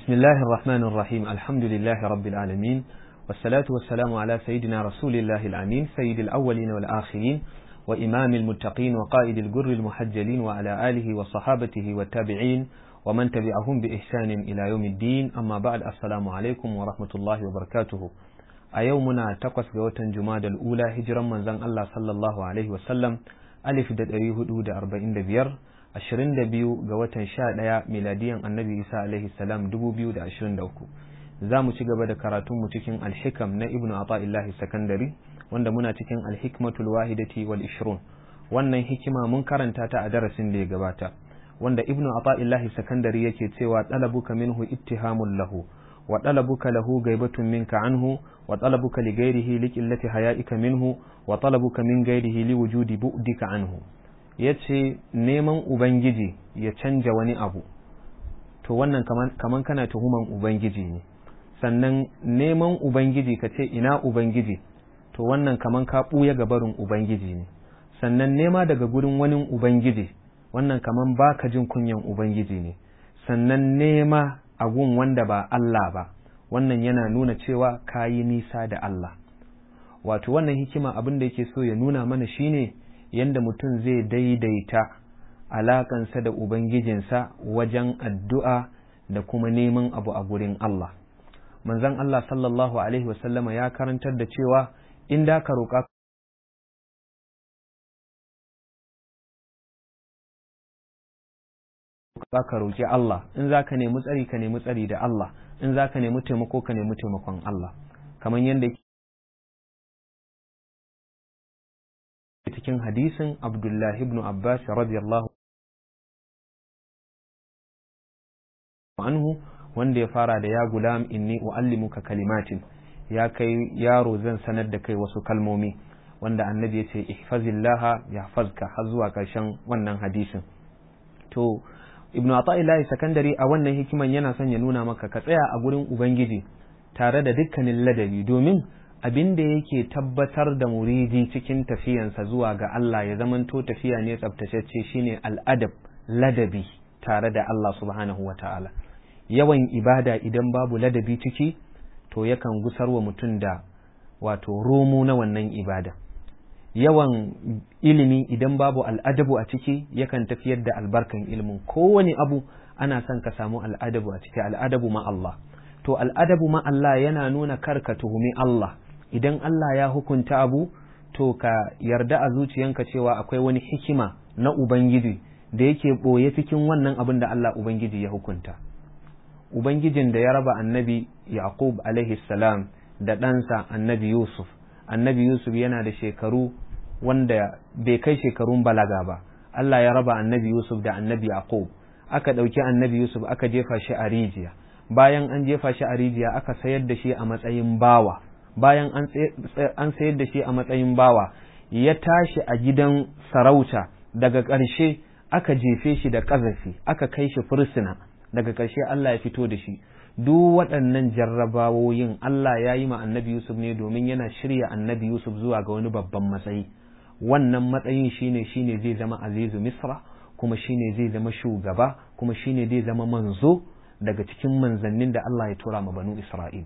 بسم الله الرحمن الرحيم الحمد لله رب العالمين والصلاة والسلام على سيدنا رسول الله الأمين سيد الأولين والآخرين وإمام المتقين وقائد الجر المحجلين وعلى آله وصحابته والتابعين ومن تبعهم بإحسان إلى يوم الدين أما بعد السلام عليكم ورحمة الله وبركاته أيومنا تقص جوة جماد الأولى هجرا من زن الله صلى الله عليه وسلم ألف دريه دود أربعين دبير ashirin da biyu ga watan sha ɗaya miladiyan annabi isa alaihi salam dubu biyu da ashirin da uku za mu ci gaba da karatunmu cikin alhikam na ibnu ata'illahi sakandari wanda muna cikin alhikmatul wahidati wal ishrun wannan hikima mun karanta ta a darasin da ya gabata wanda ibnu ata'illahi sakandari yake cewa talabuka minhu ittihamun lahu wa talabuka lahu gaibatun minka anhu wa talabuka li ghairihi li qillati haya'ika minhu wa talabuka min ghairihi li wujudi bu'dika anhu ya ce neman Ubangiji ya canja wani abu, to wannan kaman kana tuhuman Ubangiji ne, sannan neman Ubangiji ka ce ina Ubangiji, to wannan kaman ka ɓuya gabarin Ubangiji ne, sannan nema daga gurin wani Ubangiji, wannan kaman baka jin kunyan Ubangiji ne, sannan nema a gun wanda ba Allah ba, wannan yana nuna cewa ka yi nisa da Allah. Wato wannan hikima abin da yake so ya nuna mana shine ne yadda mutum zai daidaita alaƙansa da Ubangijinsa wajen addu'a da kuma neman abu a gurin Allah. Manzon Allah sallallahu Alaihi wasallama ya karantar da cewa in da ka roƙa ka roƙi Allah, in za ka nemi tsari ka nemi tsari da Allah, in za ka nemi taimako ka nemi taimakon Allah. Kamar yadda cikin hadisin Abdullahi ibn Abbas radiyallahu anhu wanda ya fara da ya gulam inni uallimuka kalimatin ya kai yaro zan sanar da kai wasu kalmomi wanda annabi ya ce ihfazillaha yahfazka har zuwa karshen wannan hadisin to ibnu ata'illahi sakandari a wannan hikiman yana son ya nuna maka ka tsaya a gurin ubangiji tare da dukkanin ladabi domin abin da yake tabbatar da muridi cikin tafiyansa zuwa ga Allah ya zamanto tafiya ne tsabtacecce shine al'adab ladabi tare da Allah subhanahu wa ta'ala yawan ibada idan babu ladabi ciki to yakan gusar wa mutum da wato romo na wannan ibada yawan ilimi idan babu al'adabu a ciki yakan tafiyar da albarkan ilimin kowane abu ana son ka samu al'adabu a ciki al'adabu ma Allah to al'adabu ma Allah yana nuna karka tuhumi Allah idan Allah ya hukunta abu to ka yarda a zuciyanka cewa akwai wani hikima na Ubangiji da yake ɓoye cikin wannan abin da Allah Ubangiji ya hukunta. Ubangijin da ya raba annabi Yaqub alaihi salam da ɗansa annabi Yusuf, annabi Yusuf yana da shekaru wanda bai kai shekarun balaga ba, Allah ya raba annabi Yusuf da annabi Yaqub, aka ɗauki annabi Yusuf aka jefa shi a rijiya, bayan an jefa shi a rijiya aka sayar da shi a matsayin bawa. bayan an sayar da shi a matsayin bawa ya tashi a gidan sarauta daga ƙarshe aka jefe shi da ƙazafi aka kai shi fursuna daga ƙarshe Allah ya fito da shi duk waɗannan jarrabawoyin Allah ya yi ma annabi Yusuf ne domin yana shirya annabi Yusuf zuwa ga wani babban matsayi wannan matsayin shine shine zai zama azizu misra kuma shine zai zama shugaba kuma shine zai zama manzo daga cikin manzannin da Allah ya tura ma banu Isra'il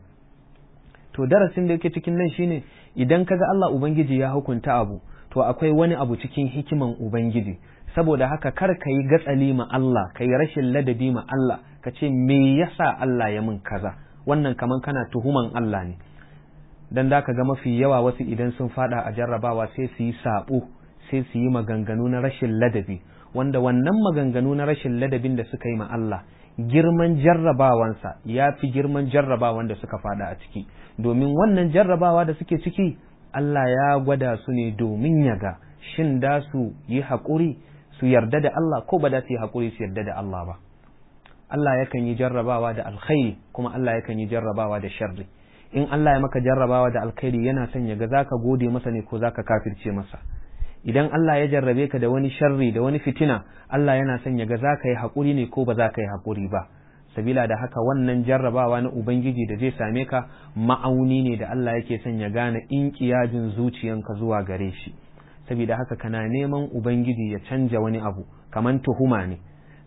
to darasin da yake cikin nan shine idan kaga Allah Ubangiji ya hukunta abu to akwai wani abu cikin hikiman Ubangiji saboda haka kar ka yi gatsali ma Allah ka yi rashin ladabi ma Allah ka ce me yasa Allah ya min kaza wannan kaman kana tuhuman Allah ne dan da ka ga mafi yawa wasu idan sun fada a jarrabawa sai su yi sabo sai su yi maganganu na rashin ladabi wanda wannan maganganu na rashin ladabin da suka yi ma Allah girman jarrabawansa ya fi girman jarrabawan da suka fada a ciki domin wannan jarrabawa da suke ciki Allah ya gwada su ne domin ya ga shin da su yi haƙuri su yarda da Allah ko ba da su yi haƙuri su yarda da Allah ba Allah yakan yi jarrabawa da alkhairi kuma Allah yakan yi jarrabawa da sharri in Allah ya maka jarrabawa da alkhairi yana son ya ga zaka gode masa ne ko zaka kafirce masa idan Allah ya jarrabe ka da wani sharri da wani fitina Allah yana son ya ga za ka yi haƙuri ne ko ba za ka yi haƙuri ba sabila da haka wannan jarrabawa na Ubangiji da zai same ka ma'auni ne da Allah yake son ya gane in kiyajin zuciyanka zuwa gare shi sabida haka kana neman Ubangiji ya canja wani abu kaman tuhuma ne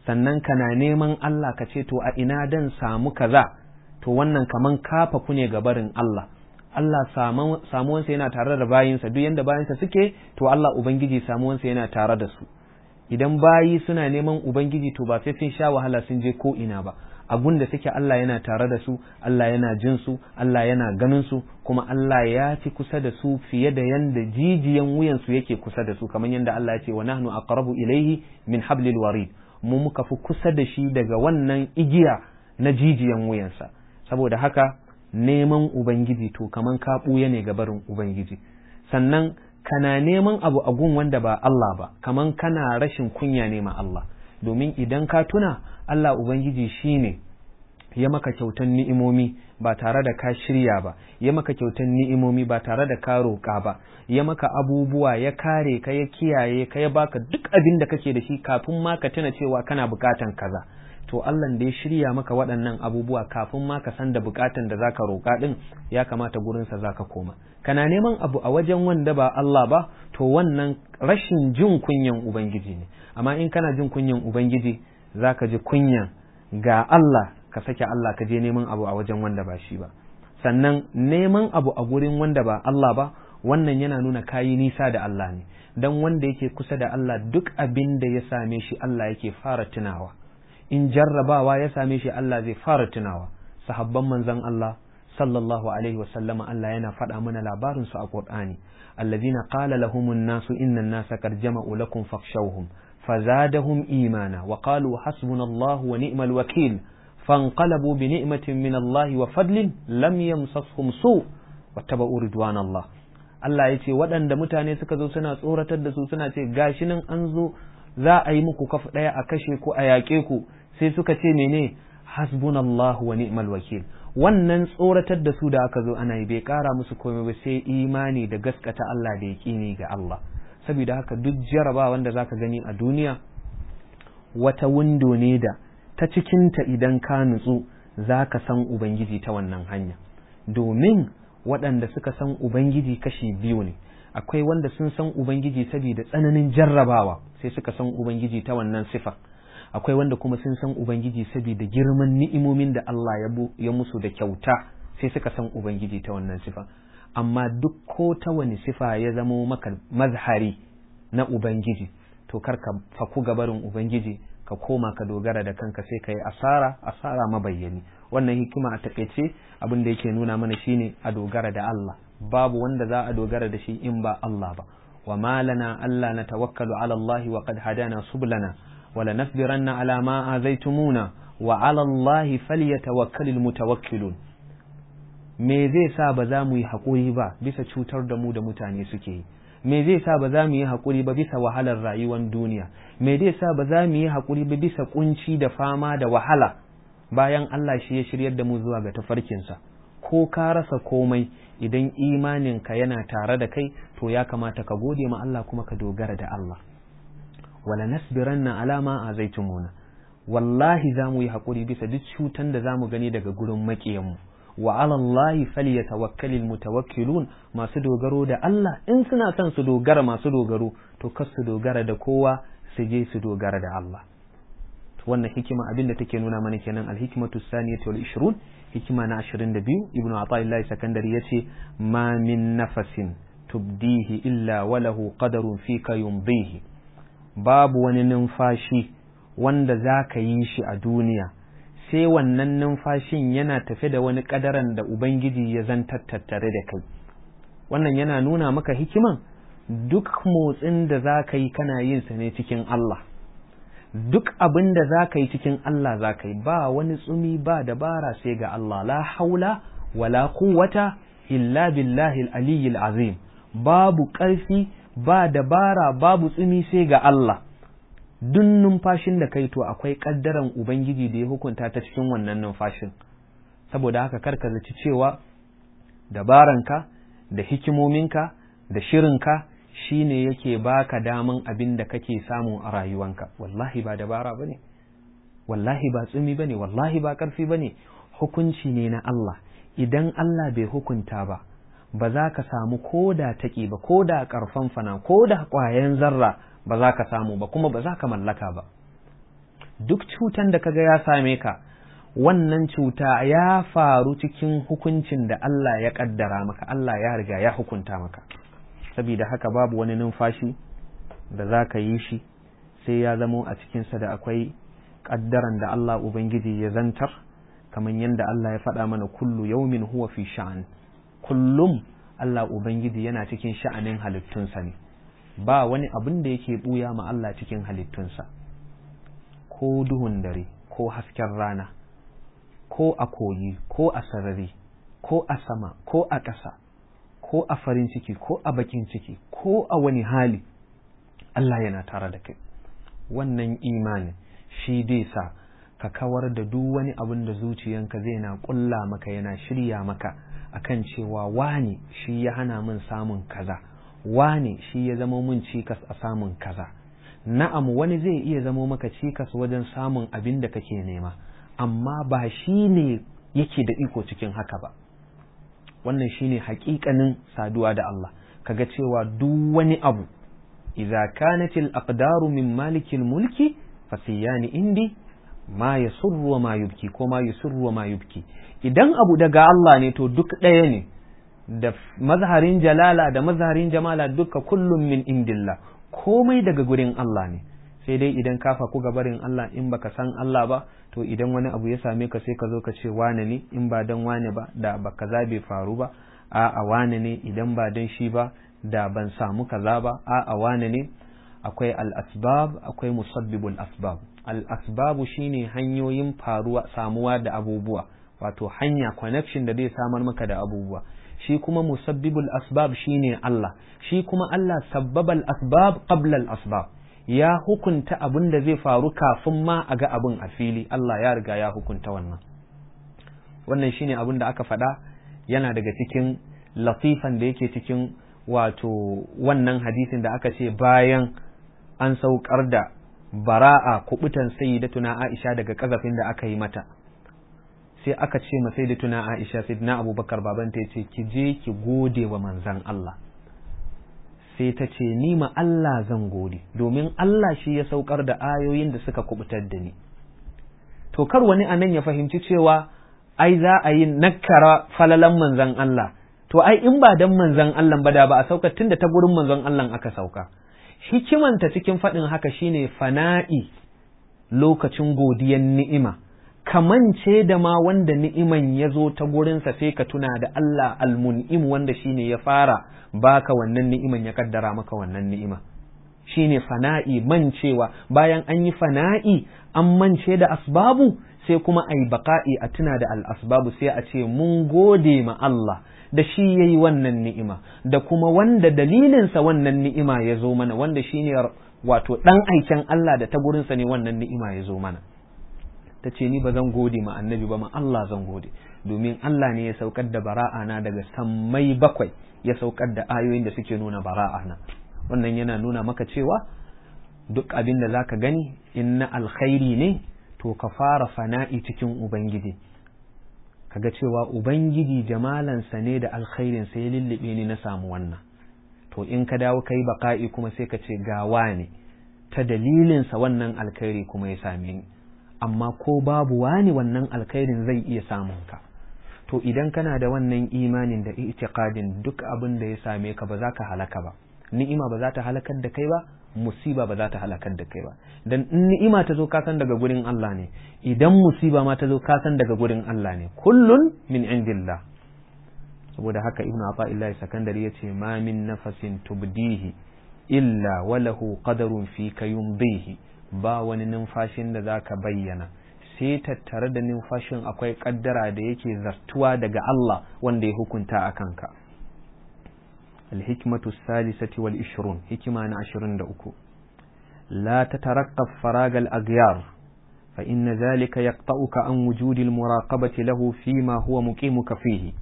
sannan kana neman Allah ka ce to a ina dan samu kaza to wannan kaman kafafu ne ga barin Allah Allah samuwansa yana tare da bayinsa duk yanda bayinsa suke to Allah ubangiji samuwansa yana tare da su idan bayi suna neman ubangiji to ba sai sun sha wahala sun je ko ina ba abun da suke Allah yana tare da su Allah yana jin su Allah yana ganin su kuma Allah ya fi kusa da su fiye da yanda jijiyan wuyan su yake kusa da su kamar yanda Allah ya ce wa nahnu aqrabu ilayhi min hablil warid mu muka fi kusa da shi daga wannan igiya na jijiyan wuyansa saboda haka neman ubangiji to kaman ka ɓuya ne ga barin ubangiji sannan kana neman abu a gun wanda ba Allah ba kaman kana rashin kunya ne ma Allah domin idan ka tuna Allah ubangiji shine ya maka kyautan ni'imomi ba tare da ka shirya ba ya maka kyautan ni'imomi ba tare da ka roƙa ba ya maka abubuwa ya kare ka ya kiyaye ka ya baka duk abin da kake da shi kafin ma ka tuna cewa kana bukatan kaza to Allah da ya shirya maka waɗannan abubuwa kafin ma ka san da bukatan da zaka roƙa din ya kamata gurinsa zaka koma kana neman abu a wajen wanda ba Allah ba to wannan rashin jin kunyan ubangiji ne amma in kana jin kunyan ubangiji zaka ji kunyan ga Allah ka sake Allah ka je neman abu a wajen wanda ba shi ba sannan neman abu a gurin wanda ba Allah ba wannan yana nuna kayi nisa da Allah ne dan wanda yake kusa da Allah duk abin da ya same shi Allah yake fara tunawa in jarrabawa ya same shi Allah zai fara tunawa sahabban manzon Allah sallallahu alaihi wa sallama Allah yana faɗa mana labarin su a Qur'ani allazina qala lahumun nasu innan nasa qad jama'u lakum fakhshawhum fazadahum imana wa qalu hasbunallahu wa ni'mal wakil فانقلبوا بنعمة من الله وفضل لم يمسسهم سوء واتبعوا رضوان الله Allah ya ce waɗanda mutane suka zo suna tsoratar da su suna ce gashi nan an zo za a yi muku kafa ɗaya a kashe ku a yaƙe ku sai suka ce mene hasbunallahu wa ni'mal wakil wannan tsoratar da su da aka zo ana yi bai ƙara musu komai ba sai imani da gaskata Allah da yaƙini ga Allah saboda haka duk jarabawa wanda zaka gani a duniya wata windo ne da ta cikinta idan ka nutsu za ka san Ubangiji ta wannan hanya domin waɗanda suka san Ubangiji kashi biyu ne akwai wanda sun san Ubangiji saboda tsananin jarrabawa sai suka san Ubangiji ta wannan sifa akwai wanda kuma sun san Ubangiji saboda girman ni'imomin da Allah ya musu da kyauta sai suka san Ubangiji ta wannan sifa amma duk ko ta wani sifa ya zamo maka mazhari na Ubangiji to kar ka faku gabarin Ubangiji ka koma ka dogara da kanka sai ka yi asara asara mabayyani wannan hikima a takaice abin da yake nuna mana shine a dogara da Allah babu wanda za a dogara da shi in ba Allah ba wa malana Allah na tawakkalu ala Allah wa qad hadana sublana wa lanasbiranna ala ma azaitumuna wa ala Allah falyatawakkalul mutawakkilun me zai sa ba za mu yi haƙuri ba bisa cutar da mu da mutane suke yi me zai sa ba za mu yi haƙuri ba bisa wahalar rayuwar duniya me zai sa ba za mu yi haƙuri ba bisa kunci da fama da wahala bayan Allah shi ya shiryar da mu zuwa ga tafarkinsa ko ka rasa komai idan imaninka yana tare da kai to ya kamata ka gode ma Allah kuma ka dogara da Allah wala nasbiranna ala ma azaitumuna wallahi za mu yi haƙuri bisa duk cutan da za mu gani daga gurin maƙiyanmu wa ala Allah falyatawakkalul mutawakkilun masu dogaro da Allah in suna son su dogara masu dogaro to kar su dogara da kowa su je su dogara da Allah wannan hikima abin da take nuna mana kenan alhikmatu saniyatu wal 20 hikima na 22 ibnu ataillah sakandari yace ma min nafasin tubdihi illa walahu qadarun fika yumdihi babu wani numfashi wanda zaka yi shi a duniya sai wannan numfashin yana tafe da wani kadaran da Ubangiji ya zantar tattare da kai wannan yana nuna maka hikiman duk motsin da za ka yi kana yin sa ne cikin Allah duk abin da za ka yi cikin Allah za ka yi ba wani tsumi ba dabara sai ga Allah la haula wala quwwata illa billahi al azim babu ƙarfi ba dabara babu tsumi sai ga Allah duk numfashin da kai to akwai kaddaran ubangiji da ya hukunta ta cikin wannan numfashin saboda haka karka zaci cewa dabaranka da hikimominka da shirinka shine yake baka daman abin da kake samu a rayuwanka wallahi ba dabara bane wallahi ba tsumi bane wallahi ba karfi bane hukunci ne na Allah idan Allah bai hukunta ba ba za ka samu koda taƙi ba koda ƙarfan fana koda ƙwayan zarra ba za ka samu ba kuma ba za ka mallaka ba duk cutan da kaga ya same ka wannan cuta ya faru cikin hukuncin da Allah ya kaddara maka Allah ya riga ya hukunta maka saboda haka babu wani numfashi da za ka yi shi sai ya zamo a cikinsa da akwai kaddaran da Allah Ubangiji ya zantar kamar yadda Allah ya faɗa mana kullu yaumin huwa fi sha'an kullum Allah Ubangiji yana cikin sha'anin halittunsa ne ba wani abin da yake buya ma Allah cikin halittunsa ko duhun dare ko hasken rana ko a koyi ko a sarari ko a sama ko a ƙasa ko a farin ciki ko a bakin ciki ko a wani hali Allah yana tare da kai wannan imanin shi dai sa ka kawar da duk wani abin da zuciyanka zai na ƙulla maka yana shirya maka akan cewa wani shi ya hana min samun kaza wane shi ya zama mun cikas a samun kaza na'am wani zai iya zamo maka cikas wajen samun abin da kake nema amma ba shi ne yake da iko cikin haka ba wannan shine hakikanin saduwa da Allah kaga cewa duk wani abu idza kanat al aqdaru min malikil mulki fasiyani indi ma yasurru wa ma yubki ko ma yusurru wa ma yubki idan abu daga Allah ne to duk ɗaya ne da mazharin jalala da mazharin jamala duka kullum min indillah komai daga gurin Allah ne sai dai idan ka faku gabarin Allah in baka san Allah ba to idan wani abu ya same ka sai ka zo ka ce wane ne in ba dan wane ba da ba kaza bai faru ba a a wane ne idan ba dan shi ba da ban samu kaza ba a a wane ne akwai al-asbab akwai musabbibul asbab al-asbabu shine hanyoyin faruwa samuwa da abubuwa wato hanya connection da zai samar maka da abubuwa shi kuma musabbibul asbab shine Allah shi kuma Allah sabbabal asbab qabla al asbab ya hukunta abin da zai faru kafin ma a ga abin a fili Allah ya riga ya hukunta wannan wannan shine abin da aka faɗa yana daga cikin latifan da yake cikin wato wannan hadisin da aka ce bayan an saukar da bara'a kubutan sayyidatuna Aisha daga kazafin da aka yi mata sai aka ce ma sai da tuna Aisha sai na Abubakar babanta ya ce ki je ki gode wa manzan Allah sai ta ce ni ma Allah zan gode domin Allah shi ya saukar da ayoyin da suka kubutar da ni to kar wani anan ya fahimci cewa ai za a yi nakara falalan manzan Allah to ai in ba dan manzan Allah ba da ba a sauka tunda ta gurin manzon Allah aka sauka hikimanta cikin faɗin haka shine fana'i lokacin godiyan ni'ima kamance da ma wanda ni'iman ya zo ta gurinsa sai ka tuna da Allah almun'im wanda shine ya fara baka wannan ni'iman ya kaddara maka wannan ni'ima shine fana'i mancewa bayan an yi fana'i an mance da asbabu sai kuma ai baka'i a tuna da al'asbabu sai a ce mun gode ma Allah da shi ya yi wannan ni'ima da kuma wanda dalilinsa wannan ni'ima ya zo mana wanda shine wato ɗan aiken Allah da ta gurinsa ne wannan ni'ima ya zo mana ta ce ni ba zan gode ma annabi ba ma Allah zan gode domin Allah ne ya saukar da bara'a na daga sammai bakwai ya saukar da ayoyin da suke nuna bara'a na wannan yana nuna maka cewa duk abin da zaka gani in na alkhairi ne to ka fara fana'i cikin ubangiji kaga cewa ubangiji jamalansa ne da alkhairinsa ya lullube ni na samu wannan to in ka dawo kai baka'i kuma sai ka ce gawa ne ta dalilinsa wannan alkhairi kuma ya same ni amma ko babu wani wannan alkhairin zai iya samun ka to idan kana da wannan imanin da itiqadin duk abin da ya same ka ba za ka halaka ba ni'ima ba za ta halakar da kai ba musiba ba za ta halakar da kai ba dan in ni'ima ta zo ka san daga gurin Allah ne idan musiba ma ta zo ka san daga gurin Allah ne kullun min indillah saboda haka ibnu afa'illahi sakandari yace ma min nafasin tubdihi illa walahu qadarun fi kayumdihi ba wani numfashin da zaka bayyana sai tattare da numfashin akwai kaddara da yake zartuwa daga Allah wanda ya hukunta a kanka الحكمة الثالثة والعشرون حكمة عشرين دأكو لا تترقب فراغ الأغيار فإن ذلك يقطعك عن وجود المراقبة له فيما هو مقيمك فيه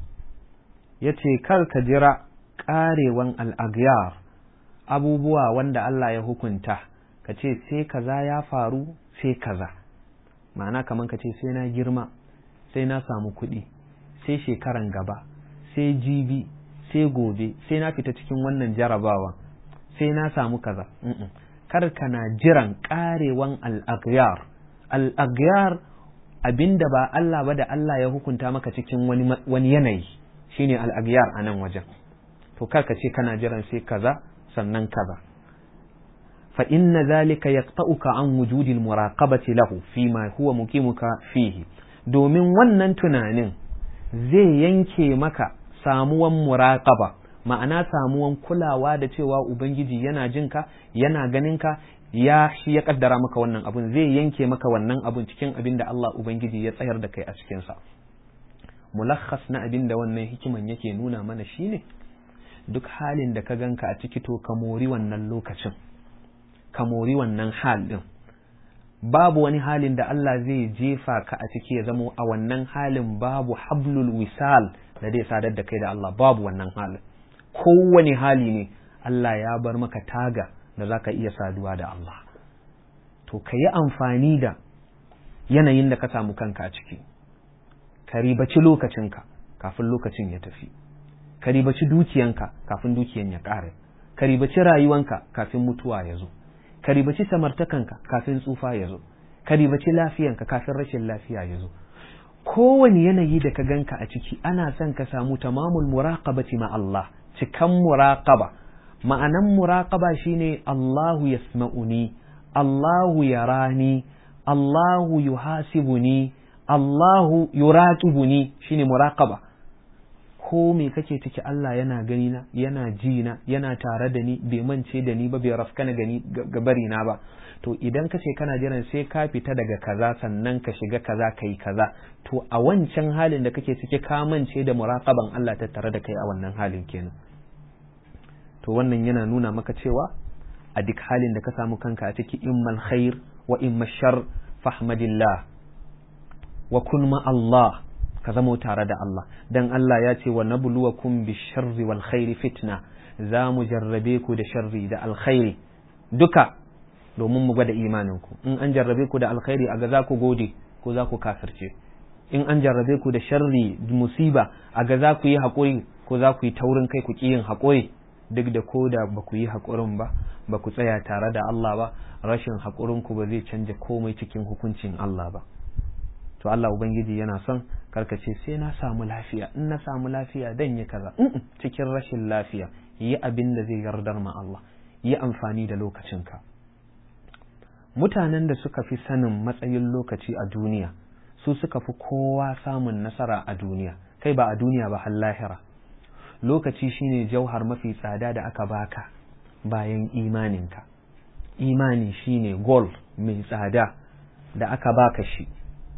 yace kar ka jira ƙarewan al'agyar abubuwa wanda Allah ya hukunta ka ce sai kaza ya faru sai kaza ma'ana kamar ka ce sai na girma sai na samu kuɗi sai shekaran gaba sai jibi sai gobe sai na fita cikin wannan jarabawa sai na samu kaza kar kana jiran karewan al-aghyar al-aghyar abinda ba Allah ba da Allah ya hukunta maka cikin wani wani yanayi shine al-aghyar a nan wajen to kar ka ce kana jiran sai kaza sannan kaza fa inna zalika yaqta'uka an wujudi al-muraqabati lahu fima huwa muqimuka fihi domin wannan tunanin zai yanke maka samuwan muraqaba ma'ana samuwan kulawa da cewa ubangiji yana jinka yana ganinka ya shi ya kaddara maka wannan abun zai yanke maka wannan abun cikin abin da Allah ubangiji ya tsayar da kai a cikinsa mulakhas na abin da wannan hikiman yake nuna mana shine duk halin da ka ganka a ciki to ka mori wannan lokacin ka mori wannan hal din babu wani halin da Allah zai jefa ka a ciki ya zamo a wannan halin babu hablul wisal da zai sadar da kai da Allah babu wannan halin kowane hali ne Allah ya bar maka taga da za ka iya saduwa da Allah to ka yi amfani da yanayin da ka samu kanka a ciki ka ribaci lokacinka kafin lokacin ya tafi ka ribaci dukiyanka kafin dukiyan ya ƙare ka ribaci rayuwanka kafin mutuwa ya zo ka ribaci samartakanka kafin tsufa ya zo ka ribaci lafiyanka kafin rashin lafiya ya zo kowane yanayi da ka ganka a ciki ana son ka samu tamamul muraqabati ma Allah cikan muraqaba ma'anan muraqaba shine Allahu yasma'uni Allahu yarani Allahu yuhasibuni Allahu yuraqibuni shine muraqaba ko me kake ciki Allah yana gani na yana ji na yana tare da ni bai mance da ni ba bai rafkana gani gabari na ba to idan ka ce kana jiran sai ka fita daga kaza sannan ka shiga kaza kai kaza to a wancan halin da kake ciki ka mance da muraqaban Allah ta tare da kai a wannan halin kenan to wannan yana nuna maka cewa a duk halin da ka samu kanka a ciki immal khair wa imma shar fahmadillah wa kun ma Allah ka zamo tare da Allah dan Allah ya ce wa nabluwakum bisharri wal khairi fitna za mu jarrabe ku da sharri da alkhairi duka domin mu gwada imaninku in an jarrabe ku da alkhairi a ga za ku gode ko za ku kafirce in an jarrabe ku da sharri musiba a ga za ku yi haƙuri ko za ku yi taurin kai ku ƙi yin haƙuri duk da ko da ba ku yi haƙurin ba ba ku tsaya tare da Allah ba rashin haƙurinku ba zai canja komai cikin hukuncin Allah ba to Allah ubangiji yana son karkace sai na samu lafiya in na samu lafiya dan yi kaza cikin rashin lafiya yi abin da zai yardar ma Allah yi amfani da lokacinka mutanen da suka fi sanin matsayin lokaci a duniya su suka fi kowa samun nasara a duniya kai ba a duniya ba har lahira lokaci shine jauhar mafi tsada da aka baka bayan imaninka imani shine gold mai tsada da aka baka shi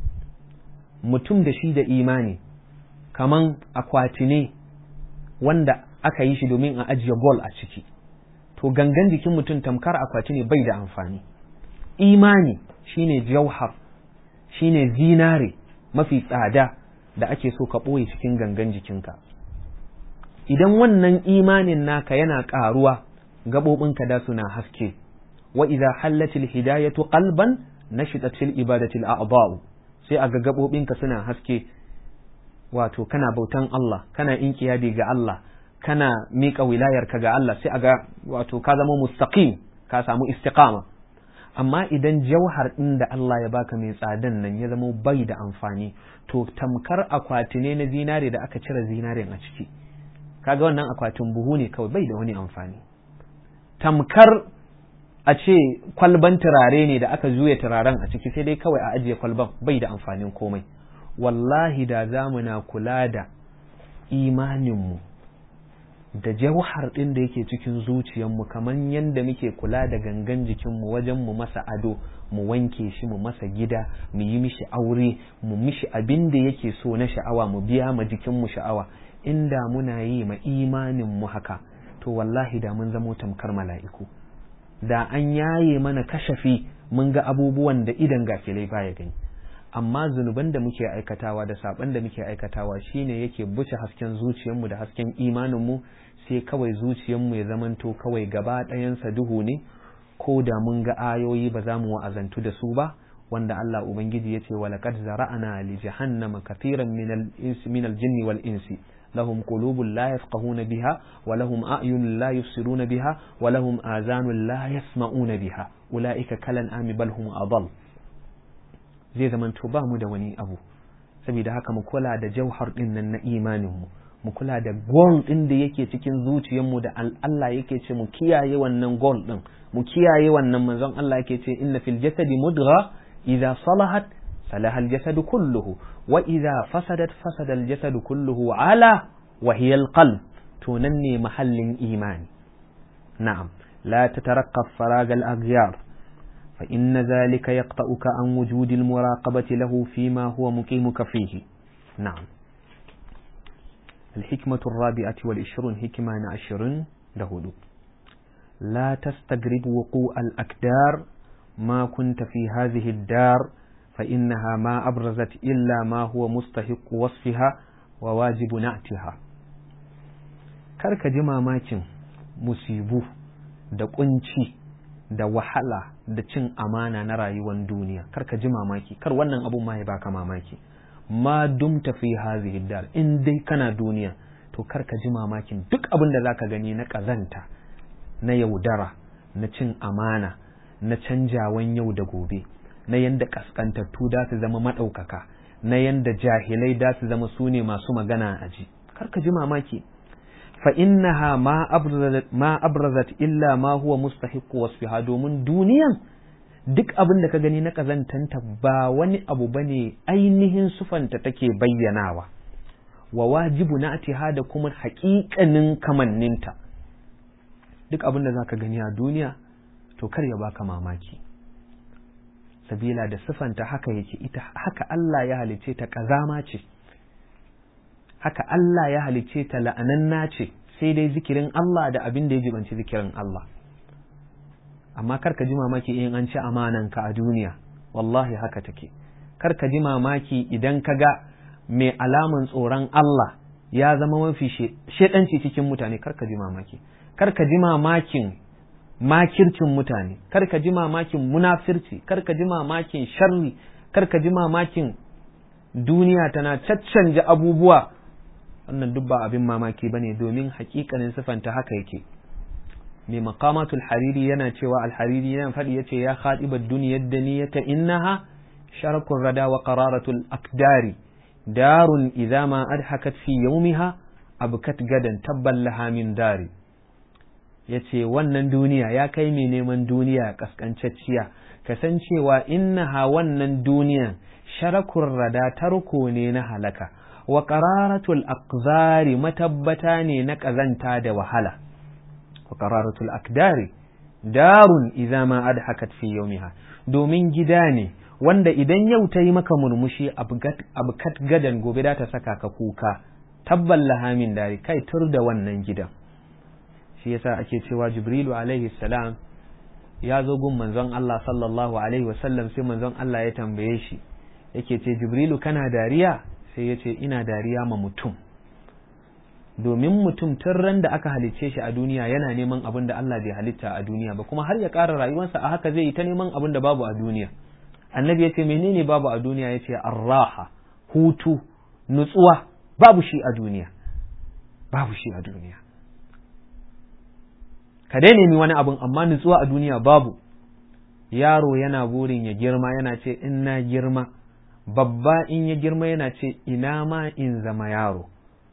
mutum da shi da imani kaman akwati ne wanda aka yi shi domin a ajiye gold a ciki to gangan jikin mutum tamkar akwati ne bai da amfani imani shine jauhar shine zinare mafi tsada da ake so ka ɓoye cikin gangan jikinka idan wannan imanin naka yana ƙaruwa gaɓoɓinka da suna haske wa idza hallatil hidayatu qalban nashitat fil ibadatil a'dha'u sai a ga gaɓoɓinka suna haske wato kana bautan Allah kana inqiyadi ga Allah kana miƙa wilayarka ga Allah sai a ga wato ka zama mustaqim ka samu istiqama amma idan jauhar ɗin da Allah ya baka mai tsadan nan ya zama bai da amfani to tamkar akwati ne na zinare da aka cire zinaren a ciki kaga wannan akwatin buhu ne kawai bai da wani amfani tamkar a ce kwalban turare ne da aka juya turaren a ciki sai dai kawai a ajiye kwalban bai da amfanin komai wallahi da zamuna kula da imaninmu da jauhar ɗin da yake cikin zuciyarmu kamar yadda muke kula da gangan jikinmu wajen mu masa ado mu wanke shi mu masa gida mu yi mishi aure mu mishi abin da yake so na sha'awa mu biya ma jikinmu sha'awa inda muna yi ma imaninmu haka to wallahi da mun zamo tamkar mala'iku da an yaye mana kashafi mun ga abubuwan da idan gafilai baya gani amma zunuban da muke aikatawa da saban da muke aikatawa shine yake buce hasken zuciyarmu da hasken imaninmu sai kawai zuciyarmu ya zamanto kawai gaba ɗayansa duhu ne ko da mun ga ayoyi ba za mu wa'azantu da su ba wanda Allah ubangiji yace wa laqad zara'ana li jahannama kathiran min al-insi min al-jinni wal insi lahum qulubun la yafqahuna biha wa lahum a'yunun la yubsiruna biha wa lahum azanun la yasma'una biha ulaika kalan ami bal hum adall zai zamanto ba mu da wani abu saboda haka mu kula da jauhar din nan na imanin mu mu kula da gol din da yake cikin zuciyarmu da Allah yake ce mu kiyaye wannan gol din mu kiyaye wannan manzon Allah yake ce inna fil jasadi mudgha idza salahat salaha al jasad kulluhu wa idza fasadat fasada al jasad kulluhu ala wa hiya al qalb to nan ne mahallin imani na'am la tataraqqab farag al aghyar fa inna dhalika yaqta'uka an wujudi al muraqabati lahu fima huwa muqimuka fihi na'am الحكمة الرابعة والعشرون حكمة عشرين دهدو لا تستغرب وقوع الأكدار ما كنت في هذه الدار فإنها ما أبرزت إلا ما هو مستحق وصفها وواجب نعتها karka ji mamakin musibu da kunci da wahala da cin amana na rayuwar duniya karka ji mamaki kar wannan abun ma ya baka mamaki ma dumta fi hazihi dar in dai kana duniya to kar ka ji mamakin duk abin da zaka gani na kazanta na yaudara na cin amana na canjawan yau da gobe na yanda kaskantattu da su zama maɗaukaka na yanda jahilai da su zama su ne masu magana a ji kar ka ji mamaki fa innaha ma abrazat ma abrazat illa ma huwa mustahiqu wasfiha domin duniyan duk abin da ka gani na ƙazantanta ba wani abu ba ne ainihin sufanta take bayyanawa wa wajibu na da kuma haƙiƙanin kamanninta duk abin da za ka gani a duniya to kar ya baka mamaki sabila da sufanta haka yake ita haka Allah ya halice ta ƙazama ce haka Allah ya halice ta la'ananna ce sai dai zikirin Allah da abin da ya jibanci zikirin Allah amma kar ka ji mamaki in an ci amananka a duniya wallahi haka take kar ka ji mamaki idan ka ga mai alaman tsoron Allah ya zama mafi shedanci cikin mutane kar ka ji mamaki kar ka ji mamakin makircin mutane kar ka ji mamakin munafirci kar ka ji mamakin sharri kar ka ji mamakin duniya tana caccanja abubuwa wannan duk ba abin mamaki bane domin hakikanin sifanta haka yake mai maqamatul hariri yana cewa alhariri yana faɗi yace ya khadibar duniyar daniyata innaha sharakun rada wa qararatul akdari darun idza ma adhakat fi yawmiha abkat gadan tabban laha min dari yace wannan duniya ya kai mai neman duniya kaskancacciya kasancewa innaha wannan duniya sharakun rada tarko ne na halaka wa qararatul aqzari matabbata ne na kazanta da wahala وقرارة الأكدار دار إذا ما أضحكت في يومها domin gida ne wanda idan yau ta yi maka murmushi abkat gadan gobe da ta saka ka kuka tabban lahamin dare kai tur da wannan gidan shi yasa ake cewa jibrilu alaihi salam ya zo gun manzon Allah sallallahu alaihi wasallam sai manzon Allah ya tambaye shi yake ce jibrilu kana dariya sai ya ce ina dariya ma mutum domin mutum tun ran da aka halicce shi a duniya yana neman abin da Allah bai halitta a duniya ba kuma har ya ƙara rayuwarsa a haka zai yi ta neman abin da babu a duniya annabi ya ce menene babu a duniya ya ce arraha hutu nutsuwa babu shi a duniya babu shi a duniya ka dai nemi wani abin amma nutsuwa a duniya babu yaro yana burin ya girma yana ce in na girma babba in ya girma yana ce ina ma in zama yaro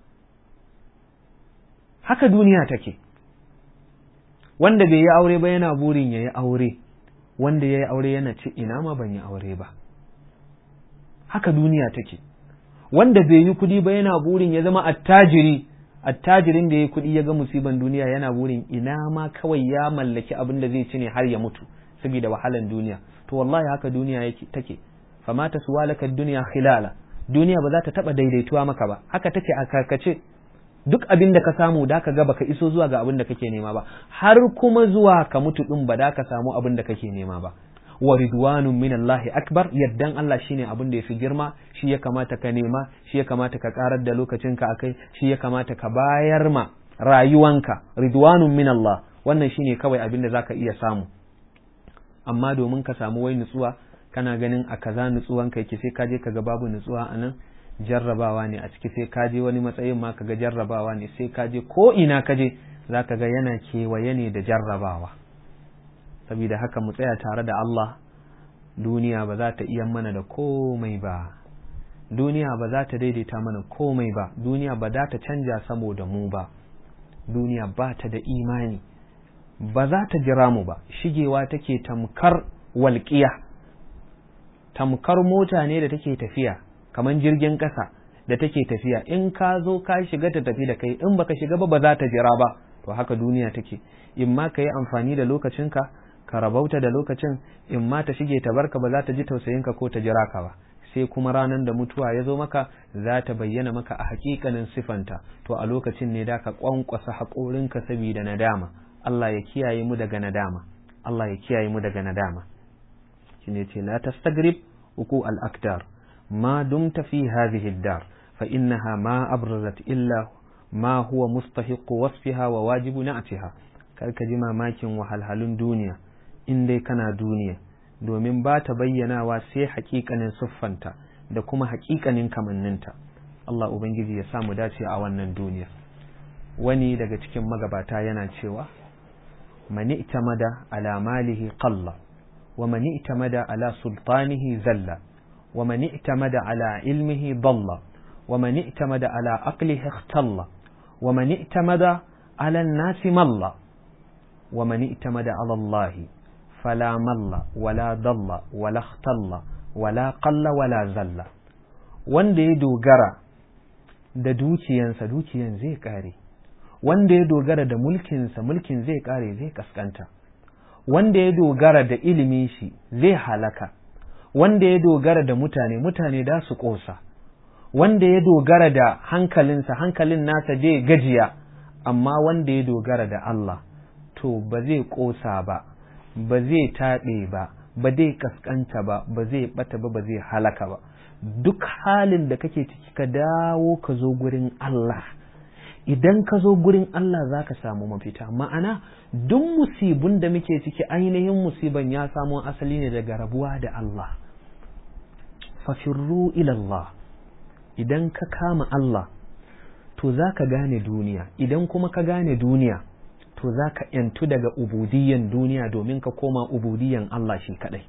haka duniya take wanda bai yi aure ba yana burin ya yi aure wanda ya yi aure yana ce ina ma ban yi aure ba haka duniya take wanda bai yi kudi ba yana burin ya zama attajiri attajirin da ya yi kudi ya ga musiban duniya yana burin ina ma kawai ya mallaki abin da zai ci ne har ya mutu saboda wahalan duniya to wallahi haka duniya yake take fama ta suwalaka duniya khilala duniya ba za ta taba daidaituwa maka ba haka take a karkace duk abin da ka samu da ka ga baka iso zuwa ga abin da kake nema ba har kuma zuwa ka mutu din ba da ka samu abin da kake nema ba wa ridwanun min Allah akbar yaddan Allah shine abin da yafi girma shi ya kamata ka nema shi ya kamata ka karar da lokacinka akai shi ya kamata ka bayar ma rayuwanka ridwanun min Allah wannan shine kawai abin da zaka iya samu amma domin ka samu wai nutsuwa kana ganin a kaza nutsuwanka yake sai ka je ka ga babu nutsuwa a nan jarrabawa ne a ciki sai ka je wani matsayin ma kaga jarrabawa ne sai ka je ko ina ka je za ka ga yana kewaye ne da jarrabawa saboda haka mu tsaya tare da Allah duniya ba za ta iya mana da komai ba duniya ba za ta daidaita mana komai ba duniya ba za ta canja saboda mu ba duniya ba ta da imani ba za ta jira mu ba shigewa take tamkar walƙiya tamkar mota ne da take tafiya kamar jirgin ƙasa da take tafiya in ka zo ka shiga ta tafi da kai in baka shiga ba ba za ta jira ba to haka duniya take in ma ka yi amfani da lokacinka ka rabauta da lokacin in ma ta shige ta barka ba za ta ji tausayinka ko ta jira ka ba sai kuma ranar da mutuwa ya zo maka za ta bayyana maka a hakikanin sifanta to a lokacin ne da ka kwankwasa haƙorinka saboda nadama Allah ya kiyaye mu daga nadama Allah ya kiyaye mu daga nadama shine ce la tastagrib uku al-akdar ma dumta fi hadhihi ad-dar fa innaha ma abrazat illa ma huwa mustahiqu wasfiha wa wajibu na'tiha kar ka ji mamakin wahalhalun duniya in dai kana duniya domin ba ta bayyanawa sai hakikanin siffanta da kuma hakikanin kamanninta Allah Ubangiji ya samu dace a wannan duniya wani daga cikin magabata yana cewa mani itamada ala malihi qalla wa mani itamada ala sultanihi zalla wa mani itamada ala ilmihi dalla wa mani itamada ala aqlihi ikhtalla wa mani itamada ala an-nasi malla wa mani itamada ala Allah فلا مل ولا ضل ولا اختل ولا قل ولا زل wanda ya dogara da dukiyansa dukiyan zai kare wanda ya dogara da mulkinsa mulkin zai kare zai kaskanta wanda ya dogara da ilimin shi zai halaka wanda ya dogara da mutane mutane da su kosa wanda ya dogara da hankalinsa hankalin nasa zai gajiya amma wanda ya dogara da Allah to ba zai kosa ba ba zai taɓe ba ba zai kaskanta ba ba zai ɓata ba ba zai halaka ba duk halin da kake ciki ka dawo ka zo gurin Allah idan ka zo gurin Allah za ka samu mafita ma'ana duk musibun da muke ciki ainihin musiban ya samo asali ne daga rabuwa da Allah fafirru ilallah idan ka kama Allah to za ka gane duniya idan kuma ka gane duniya to za ka ‘yantu daga ubudiyan duniya domin ka koma ubudiyan Allah shi kaɗai.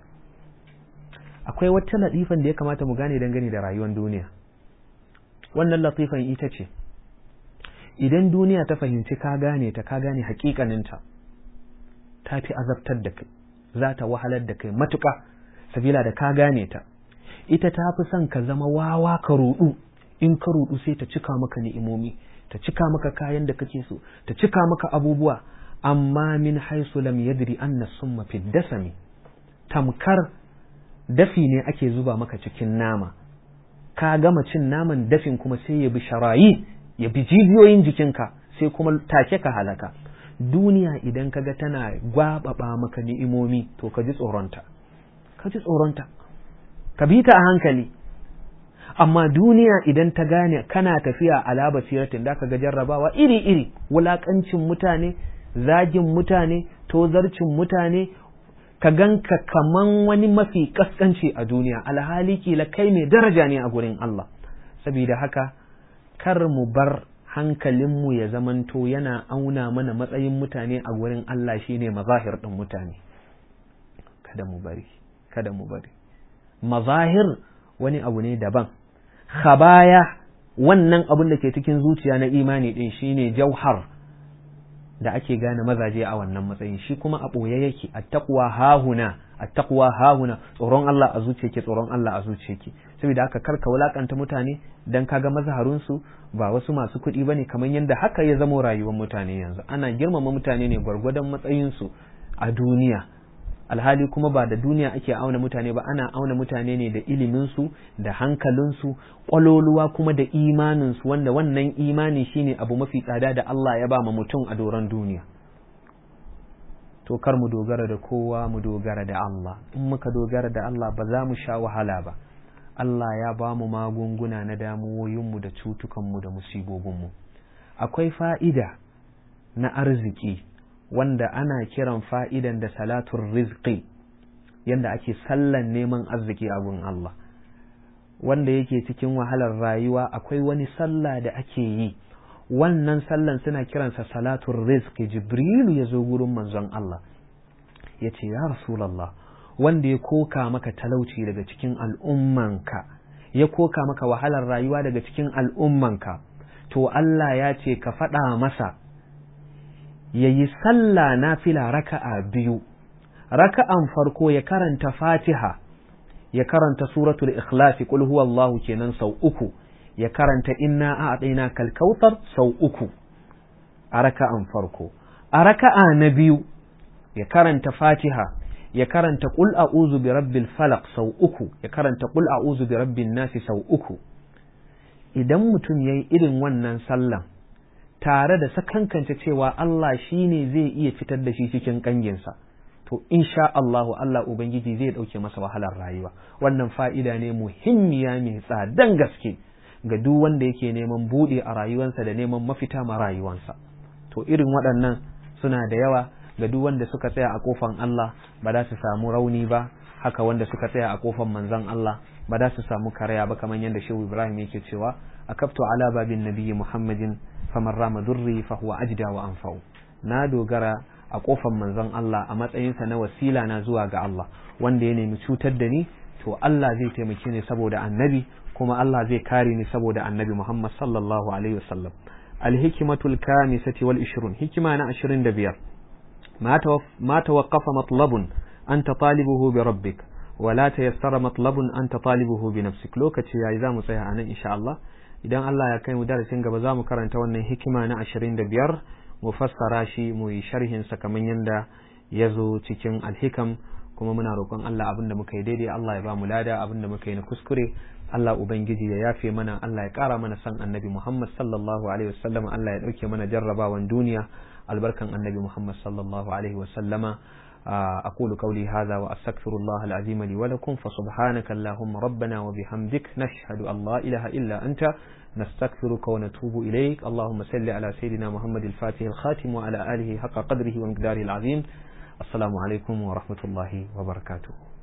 Akwai wata latifan da ya kamata mu gane dangane da rayuwar duniya. Wannan latifan ita ce, idan duniya ta fahimci ka gane ta ka gane hakikaninta, ta fi azabtar da kai, za ta wahalar da kai matuƙa, sabila da ka gane ta. Ita ta fi son ka zama wawa ka ruɗu, in ka ruɗu sai ta cika maka ni'imomi. ta cika maka kayan da kake so ta cika maka abubuwa amma min haisu lam yadri anna summa fi dasami tamkar dafi ne ake zuba maka cikin nama ka gama cin naman dafin kuma sai ya bi sharayi ya bi jijiyoyin jikinka sai kuma take ka halaka duniya idan kaga tana gwababa maka ni'imomi to ka ji tsoronta ka ji tsoronta ka bi ta a hankali amma duniya idan ta gane kana tafiya ala basiratin da ka ga jarrabawa iri-iri wulakancin mutane zagin mutane tozarcin mutane ka ganka kaman wani mafi kaskanci a duniya alhali kila kai mai daraja ne a gurin Allah saboda haka kar mu bar hankalinmu ya zamanto yana auna mana matsayin mutane a gurin Allah shine mazahir ɗin mutane kada mu bari kada mu bari mazahir wani abu ne daban khabaya wannan abin da ke cikin zuciya na imani din shine jauhar da ake gane mazaje a wannan matsayin shi kuma a ɓoye yake attaqwa hahuna attaqwa hahuna tsoron Allah a zuciyarki tsoron Allah a zuciyarki saboda haka karka wulakanta mutane dan kaga mazharun su ba wasu masu kuɗi bane kamar yadda haka ya zamo rayuwar mutane yanzu ana girmama mutane ne gwargwadon matsayin su a duniya alhali kuma ba da duniya ake auna mutane ba ana auna mutane ne da iliminsu da hankalinsu ƙwaloluwa kuma da imaninsu wanda wannan imani shine abu mafi tsada da Allah ya ba ma mutum a doron duniya to kar mu dogara da kowa mu dogara da Allah in muka dogara da Allah ba za mu sha wahala ba Allah ya ba mu magunguna na damuwoyinmu da cutukanmu da musibobinmu akwai fa'ida na arziki wanda ana kiran fa'idan da salatun rizqi yadda ake sallan neman arziki a gun Allah wanda yake cikin wahalar rayuwa akwai wani sallah da ake yi wannan sallan suna kiransa salatun rizki jibrilu ya zo gurin manzon Allah ya ce ya rasulallah wanda ya koka maka talauci daga cikin al'ummanka ya koka maka wahalar rayuwa daga cikin al'ummanka to Allah ya ce ka faɗa masa ya yi sallah na fila raka'a biyu raka'an farko ya karanta fatiha ya karanta suratul ikhlasi qul huwallahu kenan sau uku ya karanta inna a'taina kal kautsar sau uku a raka'an farko a raka'a na biyu ya karanta fatiha ya karanta qul a'udhu bi rabbil falaq sau uku ya karanta qul a'udhu bi rabbin nasi sau uku idan mutum yayi irin wannan sallan tare da sakankance cewa Allah shine zai iya fitar da shi cikin kanginsa to insha Allahu Allah Ubangiji zai ɗauke masa wahalar rayuwa wannan fa'ida ne muhimmiya mai tsadan gaske ga duk wanda yake neman buɗe a rayuwarsa da neman mafita ma rayuwarsa to irin waɗannan suna da yawa ga duk wanda suka tsaya a kofan Allah ba za su samu rauni ba haka wanda suka tsaya a kofan manzon Allah ba za su samu karaya ba kamar yadda Shehu Ibrahim yake cewa akaftu ala babin nabiyyi Muhammadin faman rama durri fa huwa ajda wa anfa'u na dogara a kofar manzon Allah a matsayinsa na wasila na zuwa ga Allah wanda ya nemi cutar da ni to Allah zai taimake ni saboda annabi kuma Allah zai kare ni saboda annabi Muhammad sallallahu alaihi wasallam alhikmatul kamisati wal 20 hikima na 25 ma tawaqqafa matlabun anta talibuhu bi rabbik wala tayassara matlabun anta talibuhu bi nafsik lokaci yayi zamu tsaya anan insha Allah idan Allah ya kai mu darasin gaba zamu karanta wannan hikima na 25 mu fassara shi mu yi sharhinsa kamar yadda ya zo cikin alhikam kuma muna roƙon Allah abin da muka yi daidai Allah ya ba mu lada abin da muka yi na kuskure Allah ubangiji ya yafe mana Allah ya ƙara mana san annabi Muhammad sallallahu alaihi wasallam Allah ya ɗauke mana jarrabawan duniya albarkan annabi Muhammad sallallahu alaihi wasallama أقول قولي هذا وأستغفر الله العظيم لي ولكم فسبحانك اللهم ربنا وبحمدك نشهد أن لا إله إلا أنت نستغفرك ونتوب إليك اللهم صل على سيدنا محمد الفاتح الخاتم وعلى آله حق قدره ومقداره العظيم السلام عليكم ورحمة الله وبركاته